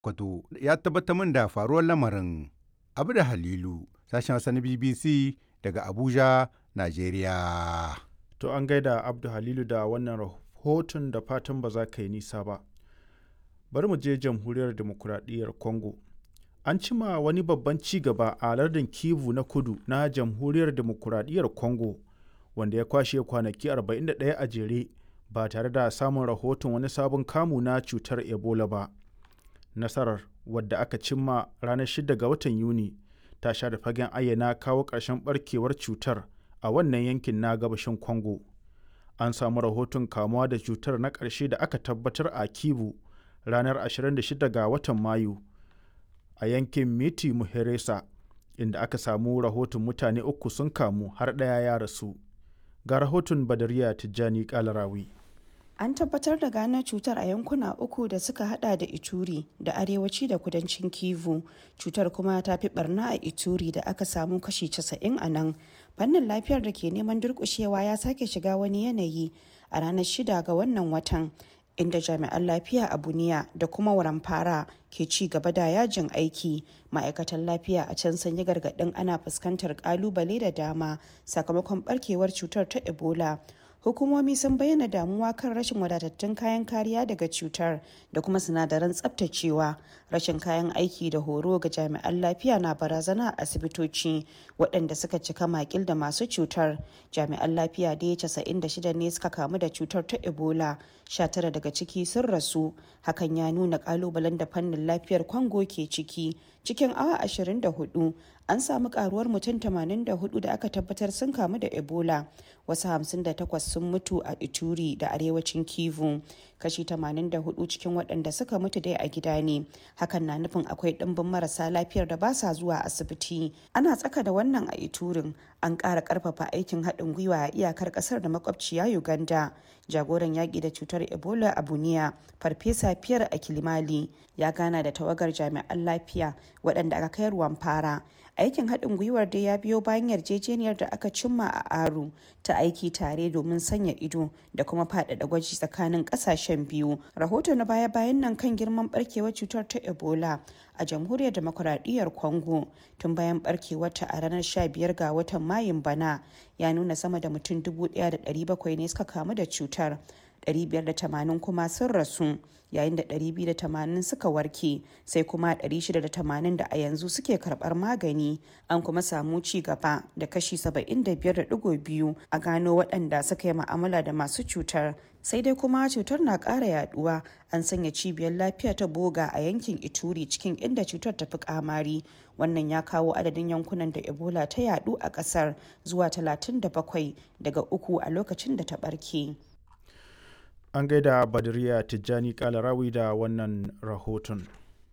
Kwato ya tabbatar min da faruwar lamarin. Abu da Halilu, sashen Hausa na BBC daga Abuja, Najeriya. To an gaida Abdu Halilu da wannan rahoton da fatan ba za ka yi nisa ba. Bari mu je jamhuriyar demokuraɗiyyar Congo. An cima wani babban ci gaba a lardin Kivu na kudu na jamhuriyar demokuraɗiyyar Congo wanda ya kwashe kwanaki 41 a jere ba tare da samun rahoton wani sabon kamu na cutar Ebola ba. Nasarar wadda aka cimma ranar 6 ga watan Yuni ta sha da fagen ayyana kawo ƙarshen barkewar cutar a wannan yankin na gabashin Congo. An samu rahoton kamuwa da cutar na ƙarshe da aka tabbatar a Kivu ranar 26 ga watan Mayu a yankin Miti Muheresa inda aka samu rahoton mutane uku sun kamu har ɗaya ya rasu. Ga rahoton Badariya Tijjani Kalarawi. An tabbatar da gano cutar a yankuna uku da suka hada da Ituri da arewaci da kudancin Kivu. Cutar kuma ta fi barna a Ituri da aka samu kashi 90 a nan. Fannin lafiyar da ke neman durkushewa ya sake shiga wani yanayi a ranar shida ga wannan watan. inda jami'an lafiya a buniya da kuma waramfara ke ci gaba da yajin aiki ma'aikatan lafiya a can sun yi gargaɗin ana fuskantar kalubale da dama sakamakon barkewar cutar ta ebola hukumomi sun bayyana damuwa kan rashin wadatattun kayan kariya daga cutar da kuma sinadaran tsabtacewa rashin kayan aiki da horo ga jami'an lafiya na barazana a asibitoci waɗanda suka cika makil da masu cutar jami'an lafiya da ya 96 ne suka kamu da cutar ta ebola 19 daga ciki sun rasu hakan ya nuna kalubalen da fannin lafiyar kwango ke ciki cikin awa 24 an samu karuwar mutum 84 da aka tabbatar sun kamu da ebola wasu 58 sun mutu a ituri da arewacin kivu kashi 84 cikin waɗanda suka mutu dai a gida ne hakan na nufin akwai ɗimbin marasa lafiyar da ba sa zuwa asibiti ana tsaka da wannan a iturin an ƙara ƙarfafa aikin haɗin gwiwa a iyakar ƙasar da makwabciya uganda jagoran yaƙi da cutar ebola a buniya farfesa fiyar a kilimali ya gana da tawagar jami'an lafiya waɗanda aka kai ruwan fara aikin haɗin gwiwar dai ya biyo bayan yarjejeniyar da aka cimma a aru ta aiki tare domin sanya ido da kuma faɗaɗa gwaji tsakanin ƙasashen biyu rahoto na baya-bayan nan kan girman barkewar cutar ta ebola a jamhuriyar demokuraɗiyyar congo tun bayan barkewarta a ranar 15 ga watan mayun bana ya nuna sama da mutum 1,700 ne suka kamu da cutar 580 kuma sun rasu yayin da 280 suka warke sai kuma 680 da a yanzu suke karbar magani an kuma samu ci gaba da kashi 75.2 a gano waɗanda suka yi ma'amala da masu cutar sai dai kuma cutar na ƙara yaduwa an sanya cibiyar lafiya ta boga a yankin ituri cikin inda cutar ta fi kamari wannan ya kawo adadin yankunan da ebola ta yadu a ƙasar zuwa 37 daga uku a lokacin da ta ɓarke. An gaida Badriya Tijjani Kalarawi da wannan rahoton.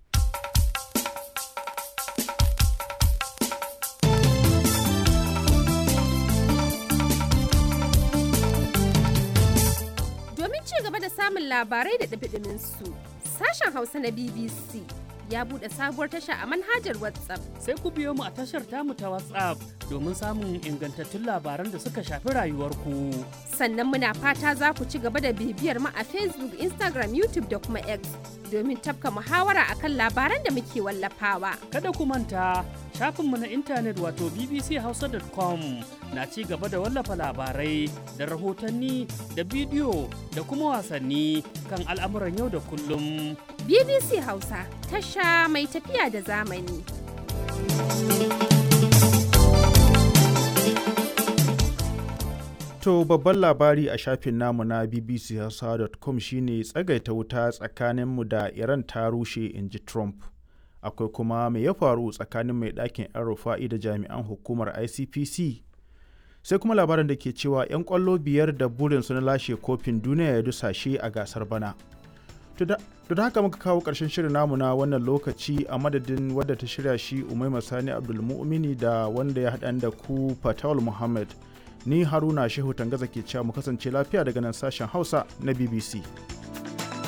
Domin ci gaba da samun labarai da ɗabiɗimin su, sashen Hausa na BBC ya buɗe sabuwar tasha a manhajar WhatsApp. Sai ku biyo mu a tashar tamu ta WhatsApp domin samun ingantattun labaran da suka shafi rayuwarku. Sannan muna fata za ku ci gaba da bibiyar mu a Facebook, Instagram, YouTube da kuma X domin tafka muhawara akan labaran da muke wallafawa. Kada ku manta shafinmu na intanet wato bbchausa.com na ci gaba da wallafa labarai da rahotanni da bidiyo da kuma wasanni kan al'amuran yau da kullum. BBC Hausa tasha mai tafiya da zamani. To babban labari a shafin namu na bbchausa.com shine tsagaita wuta tsakaninmu da Iran ta rushe in ji Trump. Akwai kuma mai ya faru tsakanin mai ɗakin 'yan rufa'i da jami'an hukumar ICPC. Sai kuma labarin da ke cewa 'yan ƙwallo biyar da burinsu na lashe kofin duniya ya dusashe a gasar bana. To da haka muka kawo ƙarshen shirin namu na wannan lokaci a madadin wadda ta shirya shi Umaima Sani Abdulmu'mini da wanda ya haɗa da ku Fatawul Muhammad. Ni Haruna Shehu Tangaza ke cewa mu kasance lafiya daga nan sashen Hausa na BBC.